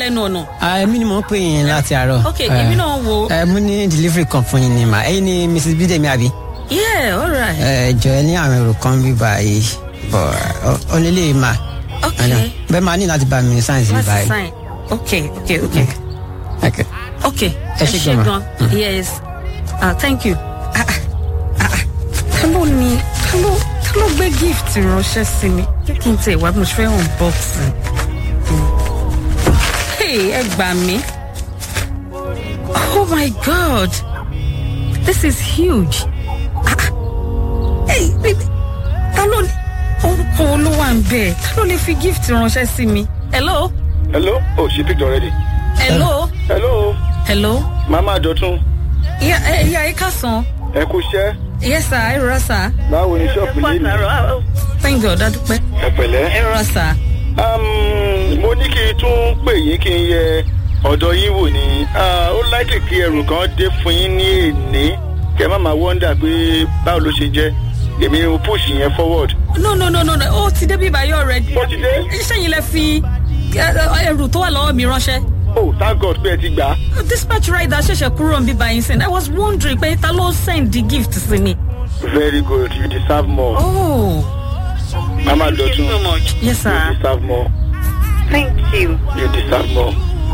lẹ́nu ọ̀nà. èmi ni mò ń pè yín láti àárọ̀. ok èmi náà wo. ẹ mú ní delivery kan fún yín ni mà ẹ̀yin ni mrs bídèmí àbí. yeah all right. ẹ jọ ẹ ní àwọn èrò kan bí báyìí bọ ọlẹ́lẹ̀ mà. ok bẹ́ẹ̀ máa ní láti bá mi sáyẹ̀nsì bí láti báyìí. sign ok ok ok ok ok Ẹ ṣé gan ma. yes ah thank you. ah ah ah ah ta ló ní ta ló ta ló gbé gift ránṣẹ́ sí mi jẹ́ kí n tẹ̀ wá bí mo ṣe fẹ́ unboxing. hey ẹ gbà mí. oh my god this is huge. ah ah hey baby ta ló ní orúkọ olówó à ń bẹ̀ ta ló lè fi gift ránṣẹ́ sí mi. hello hello oh she picked already. hello hello hello. mama dọ̀tún ìyá ẹ ìyá ẹ kásán. ẹ kú iṣẹ́ yes sir ẹ rọra sir. báwo ni ṣọ́ọ̀pù yìí ni thank god adúpẹ́. ẹ pẹ̀lẹ́. ẹ rọra sir. Um, mo ní kí n tún pè yín kí n yẹ ọ̀dọ̀ yín wò ni Ah, ó láìkè kí ẹrù kan dé fún yín ní èní kẹ má máa wọ́ndà pé báwo ló ṣe jẹ́ èmi ni mo push yẹn forward. no no no no no ó ti débi ìbáyọ̀ already. Ó ti dé? iṣẹ́ yìí lẹ fi ẹ, ẹrù tó wà lọ́wọ́ mi ránṣẹ́. oh thank god pé ẹ ti gbà á. dispatch rider ṣẹ̀ṣẹ̀ kúrò ń bí báyìí sìn i was wondering pé ta ló send the gift sí mi. very good you deserve more. oh mama dọ̀tún yes you sir. deserve more. thank you. you deserve more.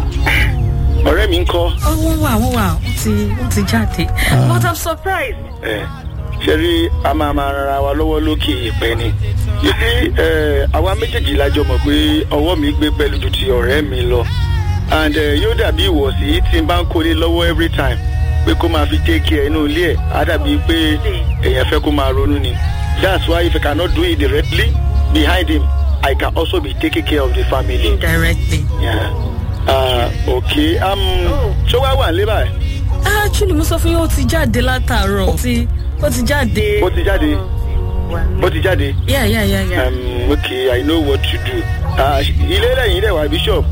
ọ̀rẹ́ mi ń kọ́. ó wọ́n wà wọ́n wà ó ti ó ti jáde. but i'm surprised. ẹ ṣe rí a máa máa rara wa lọ́wọ́ lókè ìpẹ́ ni you see ẹ àwa méjèèjì la jọ mọ̀ pé ọwọ́ mi gbé pẹ̀lú ju ti ọ̀rẹ́ mi lọ and ẹ yóò dàbí ìwọ̀sí tí n bá ń kólé lọ́wọ́ every time pé kó máa fi take care inú ilé ẹ̀ á dàbí pé èèyàn fẹ́ kó máa ronú ni that's why if I cannot do it directly behind him I can also be taking care of the family. indirectly. Yeah. Uh, okay um, ṣé wàá wà nílé báyìí. actually mo sọ fún yín ó ti jáde látàárọ̀ ó ti ó ti jáde. ó ti jáde ó ti jáde. yeah yeah yeah yeah. um, okay i know what to do Ah, ilé lẹ́yìn ilé wa bishop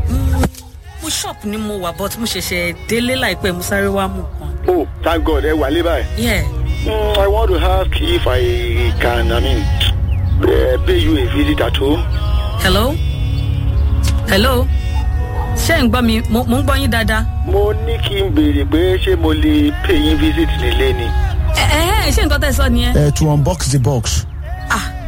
mo shop ni mo wà but mo ṣẹ̀ṣẹ̀ délé láìpẹ́ mo sáré wá mú kan. oh thank god ẹ wà lé báyìí. yeah Mm, i want to ask if i can i mean uh, pay you a visit at home. hello hello ṣé ń gbọ́ mi mo mo ń gbọ́ yín dáadáa. mo ní kí n béèrè pé ṣé mo lè pay yín visit nílé ni. ẹ ẹ ṣé nǹkan tẹ́ ẹ sọ nìyẹn. uh, to unbox the box. ah